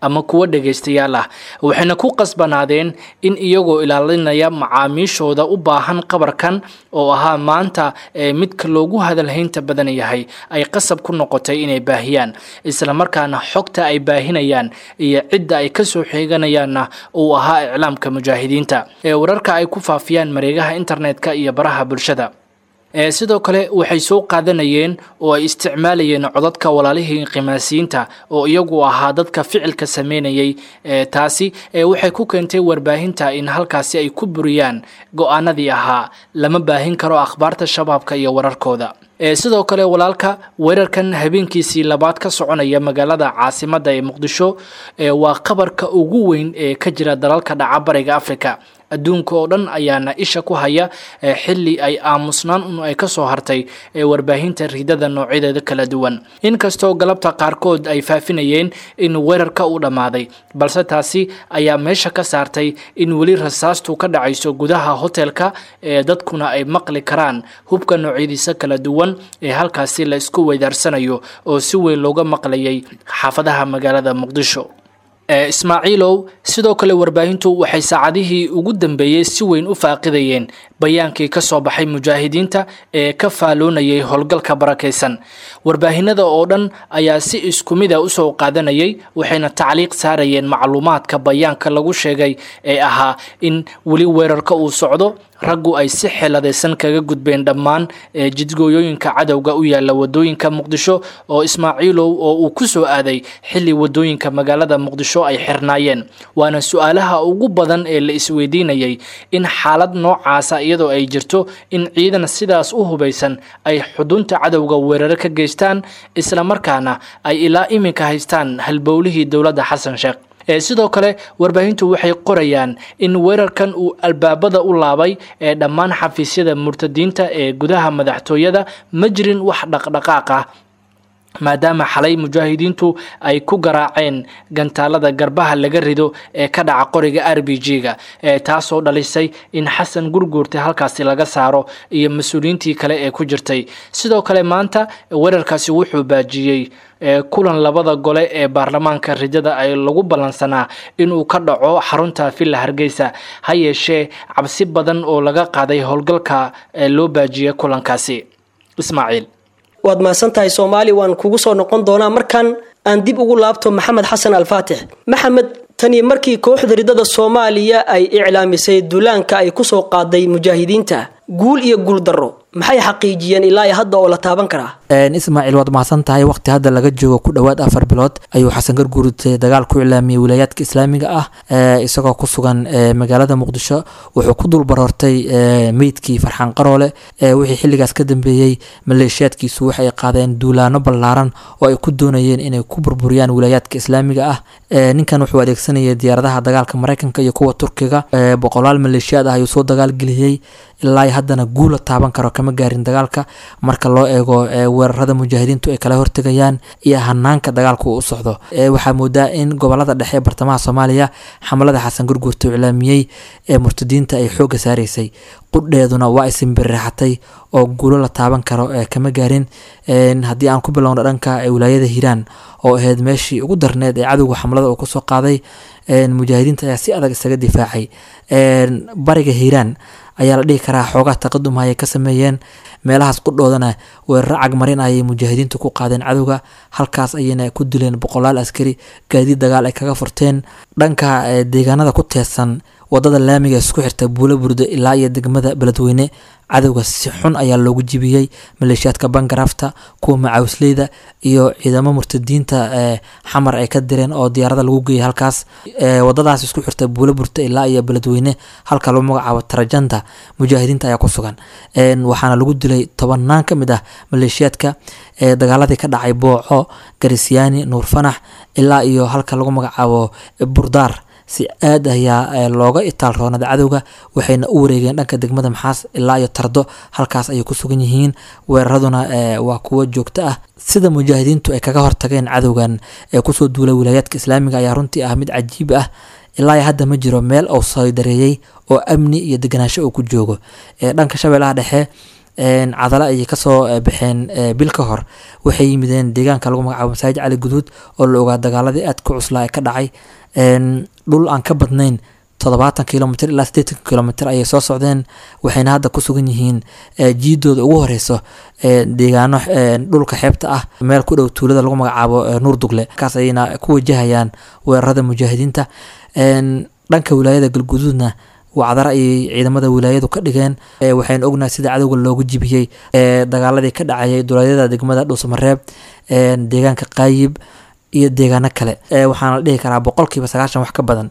ama kuwo dhegaystayaal ah waxayna ku qasbanaadeen in iyagoo ilaalinaya macaamiishooda u baahan qabarkan oo ahaa maanta ee midka loogu hadalhaynta badan yahay ay qasab ku noqotay inay baahiyaan islamarkaana xogta ay baahinayaan iyo cidda ay kasoo xeeganayaanna uu ahaa iclaamka mujaahidiinta ee wararka ay ku faafiyaan mareegaha internetka iyo baraha bulshada sidoo kale waxay soo qaadanayeen oo ay isticmaalayeen codadka walaalihii qimaasiyiinta oo iyagu ahaa dadka ficilka sameynayay taasi waxay ku keentay warbaahinta in halkaasi ay ku buriyaan go-aanadii ahaa lama baahin karo akhbaarta shabaabka iyo wararkooda sidoo kale walaalka weerarkan habeenkiisii labaad ka soconaya magaalada caasimadda ee muqdisho waa qabarka ugu weyn ee ka jira dalalka dhaca bariga africa adduunka oo dhan ayaana isha ku haya xili ay aamusnaan un ay kasoo hartay warbaahinta riidada noocyadeeda kala duwan inkastoo galabta qaarkood ay faafinayeen in weerarka uu dhammaaday balse taasi ayaa meesha ka saartay in weli rasaastu ka dhacayso gudaha hotelka ee dadkuna ay maqli karaan hubka noocyadiisa kala duwan ee halkaasi la isku weydaarsanayo oo si weyn looga maqlayay xaafadaha magaalada muqdisho ismaaciilow sidoo kale warbaahintu waxay saacadihii ugu dambeeyey si weyn u faaqidayeen bayaankii ka soo baxay mujaahidiinta ee ka faaloonayay howlgalka barakaysan warbaahinada oo dhan ayaa si isku mida usoo qaadanayay waxayna tacliiq saarayeen macluumaadka bayaanka lagu sheegay ee ahaa in weli weerarka uu socdo raggu ay si xeeladaysan kaga gudbeen dhammaan jidgooyooyinka cadowga u yaala wadooyinka muqdisho oo ismaaciilow oo uu ku soo aaday xili wadooyinka magaalada muqdisho ay xirnaayeen waana su-aalaha ugu badan ee la isweydiinayay in xaalad noocaasa iyadoo ay jirto in ciidan sidaas u hubaysan ay xudunta cadowga weeraro ka geystaan islamarkaana ay ilaa iminka haystaan halbowlihii dowladda xasan sheekh sidoo kale warbaahintu waxay qorayaan in weerarkan uu albaabada u laabay ee dhammaan xafiisyada murtadiinta ee gudaha madaxtooyada ma jirin wax dhaqdhaqaaq ah maadaama xalay mujaahidiintu ay ku garaaceen gantaalada garbaha laga rido ee ka dhaca qoriga r b g-ga taasoo dhalisay in xasan gurguurta halkaasi laga saaro iyo mas-uuliyiintii kale ee ku jirtay sidoo kale maanta weerarkaasi wuxuu baajiyey kulan labada gole ee baarlamaanka ridada ay lagu ballansanaa inuu ka dhaco xarunta villa hargeysa ha yeeshee cabsi badan oo laga qaaday howlgalka loo baajiyey kulankaasi ismaaciil waad mahadsan tahay soomaali waan kugu soo noqon doonaa markan aan dib ugu laabto maxamed xasan alfaatix maxamed tani markii kooxda ridada soomaaliya ay iclaamisay duulaanka ay kusoo qaaday mujaahidiinta guul iyo guul darro maxay xaqiijiyeen ilaa iyo hadda oo la taaban karaa ismaaciil waad mahadsan tahay waqti hadda laga joogo ku dhowaad afar bilood ayuu xasan garguurute dagaal ku iclaamiyey wilaayaadka islaamiga ah isagoo ku sugan magaalada muqdisho wuxuu ku dul baroortay meydkii farxaan qaroole wixii xilligaas ka dambeeyey maleeshiyaadkiisu waxay qaadeen duulaano ballaaran oo ay ku doonayeen inay ku burburiyaan wilaayaadka islaamiga ah ninkan wuxuu adeegsanayay diyaaradaha dagaalka mareykanka iyo kuwa turkiga boqolaal maleeshiyaad ah ayuu soo dagaalgeliyey ilaa haddana guula taaban karo kama gaarin dagaalka marka loo eego weerarada mujaahidiintu ay kala hortegayaan iyo hanaanka dagaalka uu u socdo waxaa moodaa in gobolada dhexe ee bartamaha soomaaliya xamalada xasan gurguurta uu iclaamiyey ee murtadiinta ay xoogga saaraysay qudheeduna waa isinbirixatay oo guulo la taaban karo kama gaarin haddii aan ku bilowno dhanka wilaayada hiiraan oo ahayd meeshii ugu darneed ee cadowga xamlada uu kusoo qaaday mujaahidiinta ayaa si adag isaga difaacay bariga hiiraan ayaa la dhihi karaa xoogaa taqadum ayay ka sameeyeen meelahaas qudhoodana weeraro cagmarin ayay mujaahidiintu ku qaadeen cadowga halkaas ayayna ku dileen boqolaal askari gaadiid dagaal ay kaga furteen dhanka deegaanada ku teedsan wadada laamiga isku xirta buulo burdo ilaa iyo degmada beledweyne cadowga si xun ayaa loogu jibiyey maleeshiyaadka bangarafta kuwa macaawisleyda iyo ciidamo murtadiinta xamar ay ka direen oo diyaarada lagu geeyay halkaas wadadaas isku xirta buulo burto ilaa iyo beledweyne halka lagu magacaabo tarajanta mujaahidiinta ayaa ku sugan waxaana lagu dilay tobanaan ka mid ah maleeshiyaadka dagaaladii ka dhacay booco garisyaani nuur fanax ilaa iyo halka lagu magacaabo burdaar si aad ayaa looga itaal roonada cadowga waxayna u wareegeen dhanka degmada maxaas ilaa iyo tardo halkaas ayay ku sugan yihiin weeraraduna waa kuwo joogto ah sida mujaahidiintu ay kaga hortageen cadowgan ee kusoo duulay wilaayaadka islaamiga ayaa runtii ah mid cajiib ah ilaa hadda ma jiro meel uu saydareeyey oo amni iyo deganaansho uu ku joogo dhanka shabeellaha dhexe cadale ayay kasoo baxeen bil ka hor waxay yimideen deegaanka lagu magacaabo masaajid cali guduud oo la ogaa dagaaladii aad ku cuslaa ee ka dhacay dhul aan ka badnayn toddobaatan kilomitr ilaa siddeetan kilomitr ayay soo socdeen waxayna hadda ku sugan yihiin jiidooda ugu horeyso deegaano dhulka xeebta ah meel ku dhow tuulada lagu magacaabo nuur dugle kaas ayayna ku wajahayaan weerarada mujaahidiinta dhanka wilaayada galguduudna wacdara ayay ciidamada wilaayadu ka dhigeen waxaynu ognahay sida cadowga loogu jibiyey dagaaladii ka dhacayay duleedyada degmada dhuusamareeb deegaanka qaayib iyo deegaano kale waxaana la dhihi karaa boqolkiiba sagaashan wax ka badan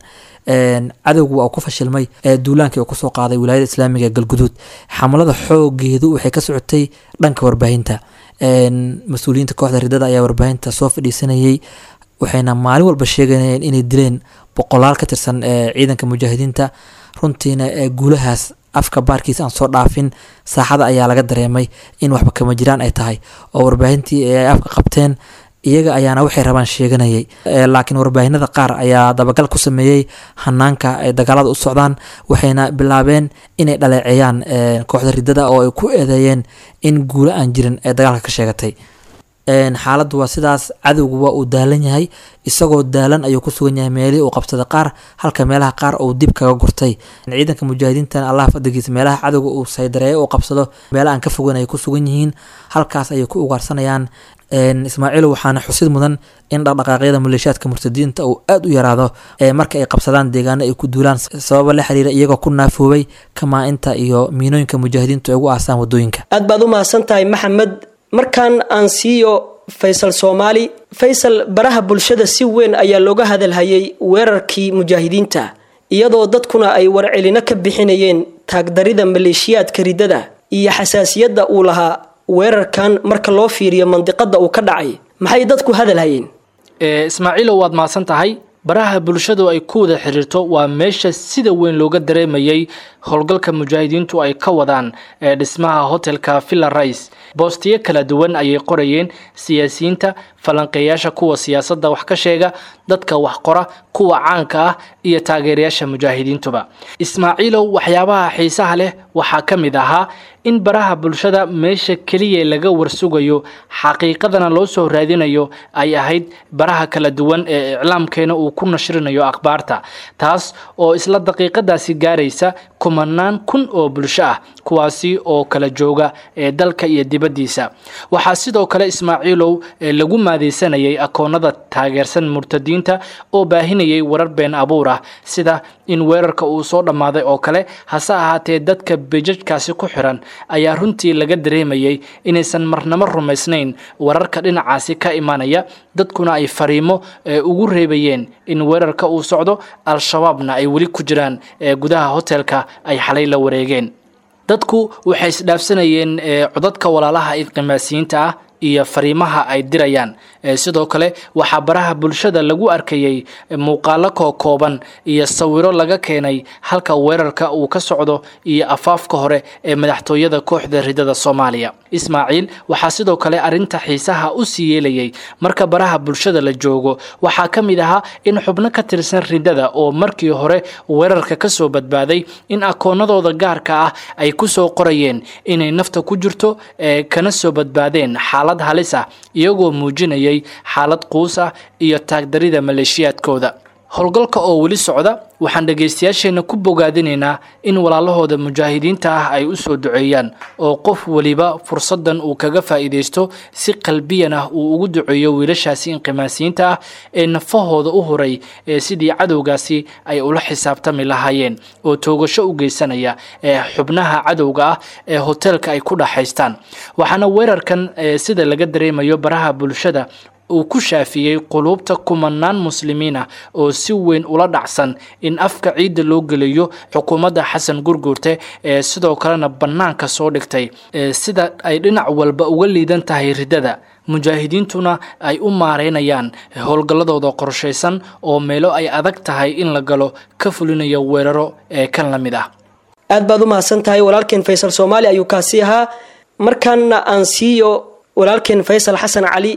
cadowgu waa ku fashilmay duulaankii uu kusoo qaaday wilaayada islaamiga galguduud xamalada xoogeedu waxay ka socotay dhanka warbaahinta mas-uuliyiinta kooxda ridada ayaa warbaahinta soo fadhiisanayay waxayna maalin walba sheegayeen inay dileen boqolaal ka tirsan ciidanka mujaahidiinta runtiina guulahaas afka baarkiisa aan soo dhaafin saaxada ayaa laga dareemay in waxba kama jiraan ay tahay oo warbaahintii ay afka qabteen iyaga ayaana waxay rabaan sheeganayay laakiin warbaahinada qaar ayaa dabagal ku sameeyey hanaanka ay dagaalada u socdaan waxayna bilaabeen inay dhaleeceeyaan kooxda ridada oo ay ku eedeeyeen in guulo aan jirin ee dagaalka ka sheegatay xaaladdu waa sidaas cadowgu waa uu daalan yahay isagoo daalan ayuu ku sugan yahay meelihii uu qabsaday qaar halka meelaha qaar uu dib kaga gurtay ciidanka mujaahidiintan allah fadligiisa meelaha cadowga uu saydareeyo uu qabsado meela aan ka fogeyn ay ku sugan yihiin halkaas ayay ku ugaarsanayaan ismaaciil waxaana xusid mudan in dhaqdhaqaaqyada maleeshiyaadka murtadiinta uu aada u yaraado marka ay qabsadaan deegaano ay ku duulaan sababa la xiriira iyagoo ku naafoobay kamaa-inta iyo miinooyinka mujaahidiintu ay ugu aasaan wadooyinka aad baad u mahadsan tahay maxamed markaan aan siiyo faysal soomaali faysal baraha bulshada si weyn ayaa looga hadalhayay weerarkii mujaahidiinta iyadoo dadkuna ay warcelino ka bixinayeen taagdarida maleeshiyaadka ridada iyo xasaasiyadda uu lahaa weerarkan marka loo fiiriyo mandiqada uu ka dhacay maxay dadku hadalhayeen ismaaciilow waad mahadsan tahay baraha bulshadu ay ku wada xiriirto waa meesha sida weyn looga dareemayay howlgalka mujaahidiintu ay ka wadaan ee dhismaha hotelka villa rice boostiyo kala duwan ayay qorayeen siyaasiyiinta falanqeeyaasha kuwa siyaasadda wax ka sheega dadka wax qora kuwa caanka ah iyo taageerayaasha mujaahidiintuba ismaaciilow waxyaabaha xiisaha leh waxaa ka mid ahaa in baraha bulshada meesha keliya laga warsugayo xaqiiqadana loo soo raadinayo ay ahayd baraha kala duwan ee iclaamkeena uu ku nashrinayo akhbaarta taas oo isla daqiiqadaasi gaaraysa kumanaan kun oo bulsho ah kuwaasi oo kala jooga ee dalka iyo dibaddiisa waxaa sidoo kale ismaaciilow lagu maadeysanayay akoonada taageersan murtadiinta oo baahinayay warar been abuur ah sida in weerarka uu soo dhammaaday oo kale hase ahaatee dadka bejajkaasi ku xiran ayaa runtii laga dareemayay inaysan marnamo rumaysnayn wararka dhinacaasi ka imanaya dadkuna ay fariimo ugu reebayeen in weerarka uu socdo al-shabaabna ay weli ku jiraan gudaha hotelka ay xalay la wareegeen dadku waxay isdhaafsanayeen codadka walaalaha idqimaasiyiinta ah iyo fariimaha ay dirayaan sidoo kale waxaa baraha bulshada lagu arkayay muuqaalo kookooban iyo sawiro laga keenay halka weerarka uu ka socdo iyo afaafka hore ee madaxtooyada kooxda ridada soomaaliya ismaaciil waxaa sidoo kale arinta xiisaha u sii yeelayay marka baraha bulshada la joogo waxaa ka mid ahaa in xubno ka tirsan ridada oo markii hore weerarka kasoo badbaaday in akoonadooda gaarka ah ay kusoo qorayeen inay nafta ku jirto ee kana soo badbaadeen xaalad halis ah iyagoo muujinayay xaalad quus ah iyo taagdarida maleeshiyaadkooda howlgalka oo weli socda waxaan dhegaystayaasheenna ku bogaadinaynaa in walaalahooda mujaahidiinta ah ay u soo duceeyaan oo qof weliba fursaddan uu kaga faa'iidaysto si qalbiyan ah uu ugu duceeyo wiilashaasi inqimaasiyiinta ah ee nafahooda u huray ee sidii cadowgaasi ay ula xisaabtami lahaayeen oo toogasho u geysanaya ee xubnaha cadowga ah ee hoteelka ay ku dhaxaystaan waxaana weerarkan sida laga dareemayo baraha bulshada uu ku shaafiyey quluubta kumanaan muslimiin ah oo si weyn ula dhacsan in afka ciidda loo geliyo xukuumadda xasan gurguurte ee sidoo kalena bannaanka soo dhigtay sida ay dhinac walba uga liidan tahay riddada mujaahidiintuna ay u maareynayaan howlgalladooda qorshaysan oo meelo ay adag tahay in la galo ka fulinayo weeraro ee kan la mid ah aad baad u mahadsan tahay walaalkeen faysal soomaali ayuu kaasi ahaa markaana aan siiyo walaalkeen faysal xasan cali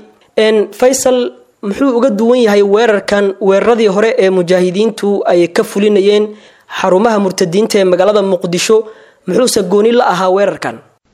faysal muxuu uga duwan yahay weerarkan weeraradii hore ee mujaahidiintu ay ka fulinayeen xarumaha murtadiinta ee magaalada muqdisho muxuuse gooni la ahaa weerarkan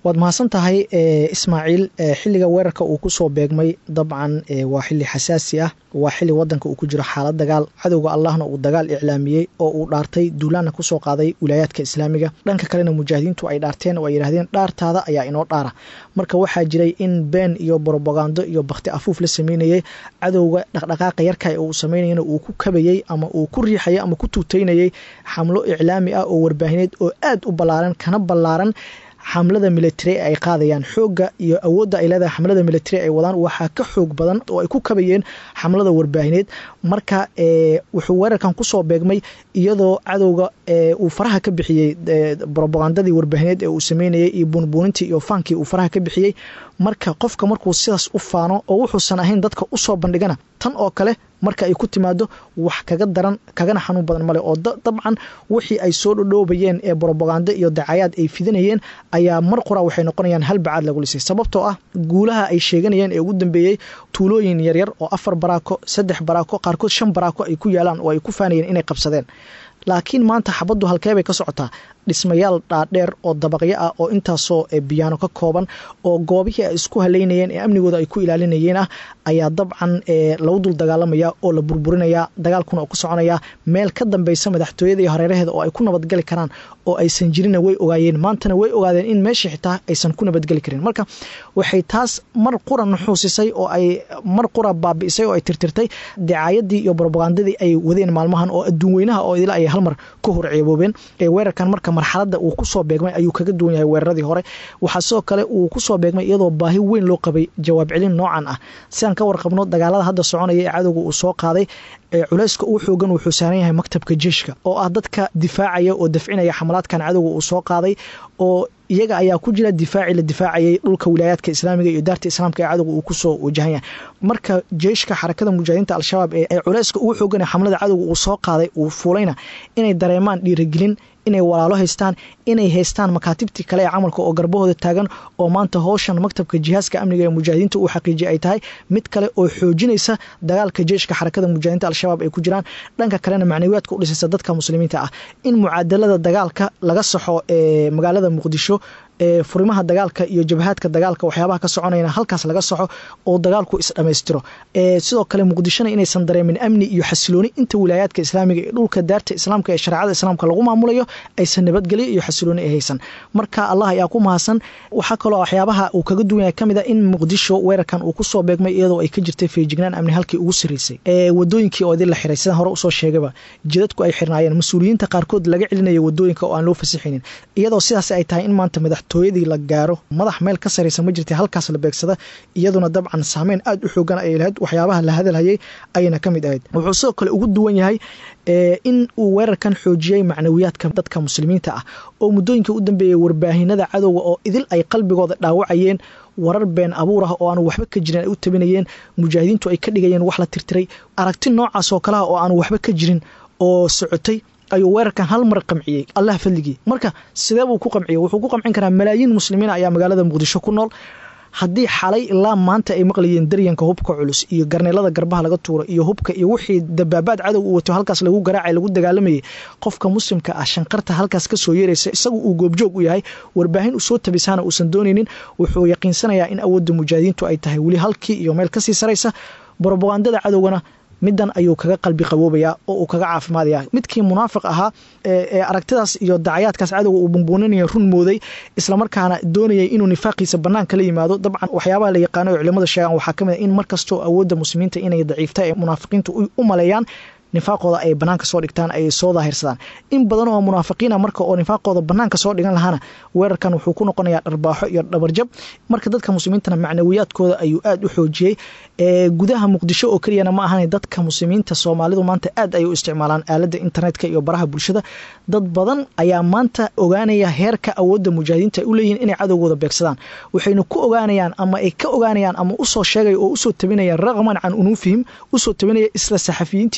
waad mahadsan tahay ismaaciil xilliga weerarka uu kusoo beegmay dabcan waa xili xasaasi ah waa xili wadanka uu ku jiro xaalad dagaal cadowga allahna uu dagaal iclaamiyey oo uu dhaartay duulaana kusoo qaaday wilaayaadka islaamiga dhanka kalena mujaahidiintu ay dhaarteen oo ay yidhahdeen dhaartaada ayaa inoo dhaara marka waxaa jiray in been iyo brobagando iyo bakti afuuf la sameynayay cadowga dhaqdhaqaaqa yarka uu sameynayana uu ku kabayey ama uu ku riixayay ama ku tuutaynayay xamlo iclaami ah oo warbaahineed oo aad u ballaaran kana ballaaran xamlada military ay qaadayaan xoogga iyo awoodda ay leedahay xamlada military ay wadaan waxaa ka xoog badan oo ay ku kabayeen xamlada warbaahineed marka wuxuu weerarkan kusoo beegmay iyadoo cadowga uu faraha ka bixiyey robagandadii warbaahineed ee uu sameynayay iyo buunbuunintii iyo faankii uu faraha ka bixiyey marka qofka markuu sidaas u faano oo wuxuusan ahayn dadka usoo bandhigana tan oo kale marka ay ku timaado wax kaga daran kagana xanuun badan male oo dabcan wixii ay soo dhodhoobayeen ee brobagando iyo dacayaad ay fidinayeen ayaa mar qura waxay noqonayaan hal bacaad lagu lisay sababtoo ah guulaha ay sheeganayeen ee ugu dambeeyey tuulooyin yaryar oo afar baraako saddex baraako qaarkood shan baraako ay ku yaalaan oo ay ku faanayeen inay qabsadeen laakiin maanta xabaddu halkee bay ka socotaa dhismayaal dhaadheer oo dabaqyo ah oo intaasoo biyaano ka kooban oo goobihii ay isku haleynayeen ee amnigooda ay ku ilaalinayeen ah ayaa dabcan lagu dul dagaalamaya oo la burburinaya dagaalkuna oo ku soconaya meel ka dambeysa madaxtooyada iyo hareeraheeda oo ay ku nabadgeli karaan oo aysan jirina way ogaayeen maantana way ogaadeen in meeshii xitaa aysan ku nabadgeli karin marka waxay taas mar qura nuxuusisay oo ay mar qura baabi'isay oo ay tirtirtay dicaayadii iyo brobagandadii ay wadeen maalmahan oo adduun weynaha oo idila ay halmar ka hor ceeboobeen weerarkan marka marxaladda uu kusoo beegmay ayuu kaga duwan yahay weeraradii hore waxaa sidoo kale uu kusoo beegmay iyadoo baahi weyn loo qabay jawaab celin noocan ah sidaan ka warqabno dagaalada hadda soconaya ee cadowga uu soo qaaday culayska uu xoogan wuxuu saaran yahay maktabka jeeshka oo ah dadka difaacaya oo dafcinaya xamalaadkan cadowga uu soo qaaday oo iyaga ayaa ku jira difaacii la difaacayay dhulka wilaayaadka islaamiga iyo daarta islaamka ee cadowga uu kusoo wajahan yahay marka jeeshka xarakada mujaahidiinta al-shabaab ee culayska ugu xoogan xamlada cadowga uu soo qaaday uu fuulayna inay dareemaan dhiirigelin inay walaalo haystaan inay haystaan makaatibtii kale ee camalka oo garbahooda taagan oo maanta howshan maktabka jihaaska amniga ee mujaahidiinta uu xaqiijiyay ay tahay mid kale oo xoojinaysa dagaalka jeeshka xarakada mujaahidiinta al-shabaab ay ku jiraan dhanka kalena macnawiyaadka u dhisaysa dadka muslimiinta ah in mucaadalada dagaalka laga saxo ee magaalada muqdisho ee furimaha dagaalka iyo jabhaadka dagaalka waxyaabaha ka soconayna halkaas laga soxo oo dagaalku isdhammaystiro sidoo kale muqdishona inaysan dareemin amni iyo xasilooni inta wilaayaadka islaamiga ee dhulka daarta islaamka ee shareecada islaamka lagu maamulayo aysan nabadgelyo iyo xasilooni ay haysan marka allah ayaa ku mahadsan waxaa kaloo waxyaabaha uu kaga duwan yahay kamid a in muqdisho weerarkan uu kusoo beegmay iyadoo ay ka jirtay feejignaan amni halkii ugu saraysay ee wadooyinkii oo idin la xiray sidaan hore usoo sheegaba jidadku ay xirnaayeen mas-uuliyiinta qaarkood laga celinaya wadooyinka oo aan loo fasixinin iyadoo sidaas ay tahay in maanta madaxtooyadii la gaaro madax meel ka saraysa ma jirta halkaas la beegsada iyaduna dabcan saameyn aad u xoogan ay lahayd waxyaabaha la hadalhayay ayna ka mid ahayd wuxuu sidoo kale ugu duwan yahay in uu weerarkan xoojiyey macnawiyaadka dadka muslimiinta ah oo muddooyinka u dambeeyay warbaahinada cadowga oo idil ay qalbigooda dhaawacayeen warar been abuur ah oo aanu waxba ka jirin ay u tabinayeen mujaahidiintu ay ka dhigayeen wax la tirtiray aragti noocaas oo kaleha oo aanu waxba ka jirin oo socotay ayuu weerarkan hal mar qamciyey allah fadligii marka sidee buu ku qamciyey wuxuu ku qamcin karaa malaayiin muslimiin ayaa magaalada muqdisho ku nool haddii xalay ilaa maanta ay maqlayeen daryanka hubka culus iyo garneelada garbaha laga tuuro iyo hubka iyo wixii dabaabaad cadow u wato halkaas lagu garaacay lagu dagaalamayay qofka muslimka ah shanqarta halkaas kasoo yeeraysa isagu uu goobjoog u yahay warbaahin usoo tabisaana uusan doonaynin wuxuu yaqiinsanayaa in awoodda mujaahidiintu ay tahay weli halkii iyo meel kasii saraysa brobagandada cadowgana middan ayuu kaga qalbi qaboobayaa oo uu kaga caafimaadaya midkii munaafiq ahaa ee aragtidaas iyo dacayaadkaas cadowga uu bunbuuninaya run mooday islamarkaana doonayay inuu nifaaqiisa banaanka la yimaado dabcan waxyaabaha la yaqaano ee culimada sheegaan waxaa kamid a in markastoo awoodda muslimiinta inay daciifta ee munaafiqiintu u maleeyaan nifaaqooda ay banaanka soo dhigtaan ay soo daahirsadaan in badan oo munaafiqiina marka oo nifaaqooda banaanka soo dhigan lahaana weerarkan wuxuu ku noqonayaa dharbaaxo iyo dhabarjab marka dadka muslimiintana macnawiyaadkooda ayuu aad u xoojiyey gudaha muqdisho oo keliyana ma ahan dadka muslimiinta soomaalidu maanta aad ay u isticmaalaan aalada internetka iyo baraha bulshada dad badan ayaa maanta ogaanaya heerka awoodda mujaahidiinta ay u leeyihiin inay cadowgooda beegsadaan waxayna ku ogaanayaan ama ay ka ogaanayaan ama usoo sheegaya oo usoo tabinaya raqman can unuufihim usoo tabinaya isla saxafiyiintii iyo wariya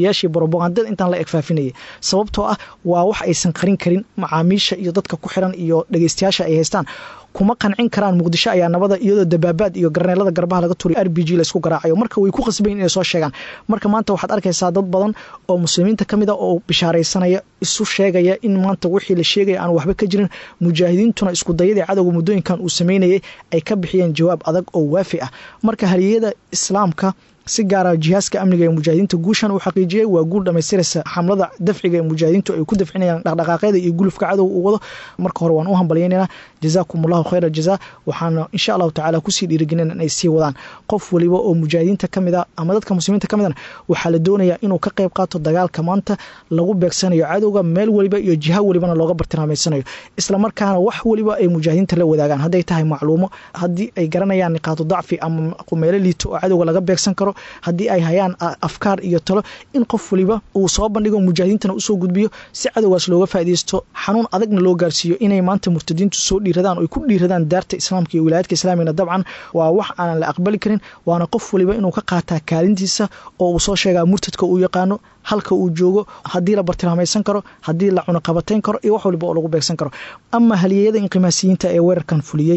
wariyaashii brobagandada intaan la egfaafinayay sababtoo ah waa wax aysan qarin karin macaamiisha iyo dadka ku xiran iyo dhegeystayaasha ay haystaan kuma qancin karaan muqdisho ayaa nabada iyadoo dabaabaad iyo garneelada garbaha laga turiy r b g laysku garaacayo marka way ku qasbayin inay soo sheegaan marka maanta waxaad arkaysaa dad badan oo muslimiinta ka mid a oo bishaaraysanaya isu sheegaya in maanta wixii la sheegaya aan waxba ka jirin mujaahidiintuna isku dayadii cadowga muddooyinkan uu sameynayay ay ka bixiyeen jawaab adag oo waafi ah marka haliyada islaamka si gaara jihaaska amniga ee mujaahidiinta guushan uu xaqiijiyey waa guul dhamaystiraysa xamlada dafciga ee mujaahidiintu ay ku dafcinayaan dhaqdhaqaaqyada iyo gulufka cadow uu wado marka hore waan u hambalyaynayna jazaakum allahu khayra jazaa waxaana insha allahu tacaala kusii dhiirigelin inay sii wadaan qof waliba oo mujaahidiinta ka mid a ama dadka muslimiinta ka midana waxaa la doonayaa inuu ka qayb qaato dagaalka maanta lagu beegsanayo cadowga meel waliba iyo jiha walibana looga bartilmaameysanayo islamarkaana wax waliba ay mujaahidiinta la wadaagaan hadday tahay macluumo haddii ay garanayaan niqaatu dacfi ama meelo liito oo cadowga laga beegsan karo haddii ay hayaan afkaar iyo talo in qof waliba uu soo bandhigo mujaahidiintana usoo gudbiyo si cadowgaas looga faaideysto xanuun adagna loo gaarsiiyo inay maanta murtadiintu soo dhiiradaan oy ku dhiiradaan daarta islaamka iyo wilaayadka islaamigana dabcan waa wax aanan la aqbali karin waana qof waliba inuu ka qaataa kaalintiisa oo uu soo sheegaa murtadka uu yaqaano halka uu joogo haddii la bartilmaamaysan karo haddii la cunaqabatayn karo iyo wax waliba oo lagu beegsan karo ama haliyeyada inqimaasiyiinta ee weerarkan fuliyey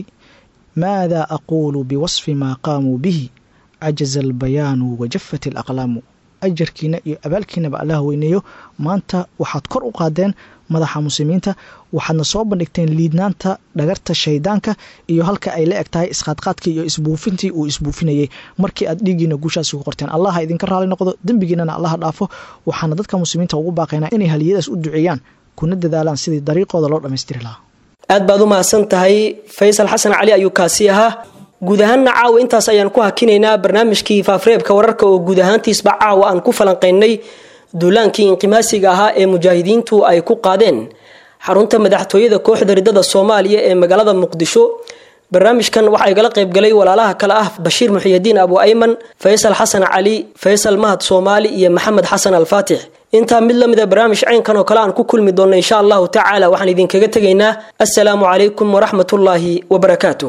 maada aquulu biwasfi maa qaamuu bihi cajaza albayaanu wajafat alaqlaamu ajarkiina iyo abaalkiinaba allah weyneeyo maanta waxaad kor u qaadeen madaxa muslimiinta waxaadna soo bandhigteen liidnaanta dhagarta shaydaanka iyo halka ay la eg tahay isqaadqaadkii iyo isbuufintii uu isbuufinayey markii aad dhiiggiina guushaasi ku qorteen allaha idinka raali noqdo dembigiinana allaha dhaafo waxaana dadka muslimiinta ugu baaqaynaa inay haliyadaas u duceeyaan kuna dadaalaan sidii dariiqooda loo dhammaystiri lahaa aad baad u mahadsan tahay faysal xasan cali ayuu kaasi ahaa guud ahaanna caawa intaas ayaan ku hakinaynaa barnaamijkii faafreebka wararka oo guud ahaantiisba caawa aan ku falanqaynay duulaankii inqimaasiga ahaa ee mujaahidiintu ay ku qaadeen xarunta madaxtooyada kooxda ridada soomaaliya ee magaalada muqdisho barnaamijkan waxaa igala qaybgalay walaalaha kale ah bashiir muxiyidiin abu ayman faysal xasan cali faysal mahad soomaali iyo maxamed xasan alfaatix intaa mid la mida barnaamij caynkan oo kale aan ku kulmi doonno insha allahu tacaala waxaan idinkaga tegaynaa assalaamu calaykum waraxmatullaahi wabarakaatuh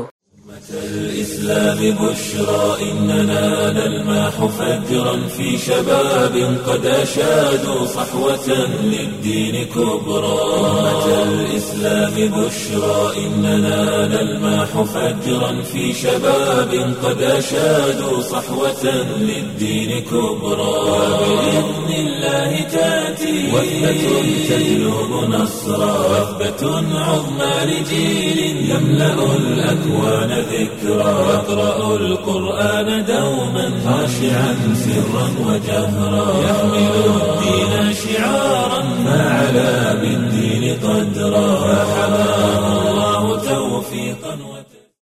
الإسلام بشرى إننا نلمح فجرا في شباب قد أشادوا صحوة للدين كبرى أمة الإسلام بشرى إننا نلمح فجرا في شباب قد أشادوا صحوة للدين كبرى وبإذن الله تأتي وثبة تجلب نصرا وثبة عظمى لجيل يملأ الأكوان ذكرى يقرأ القرآن دوما خاشعا سرا وجهرا يحمل الدين شعارا فعلى بالدين قدرا فحمى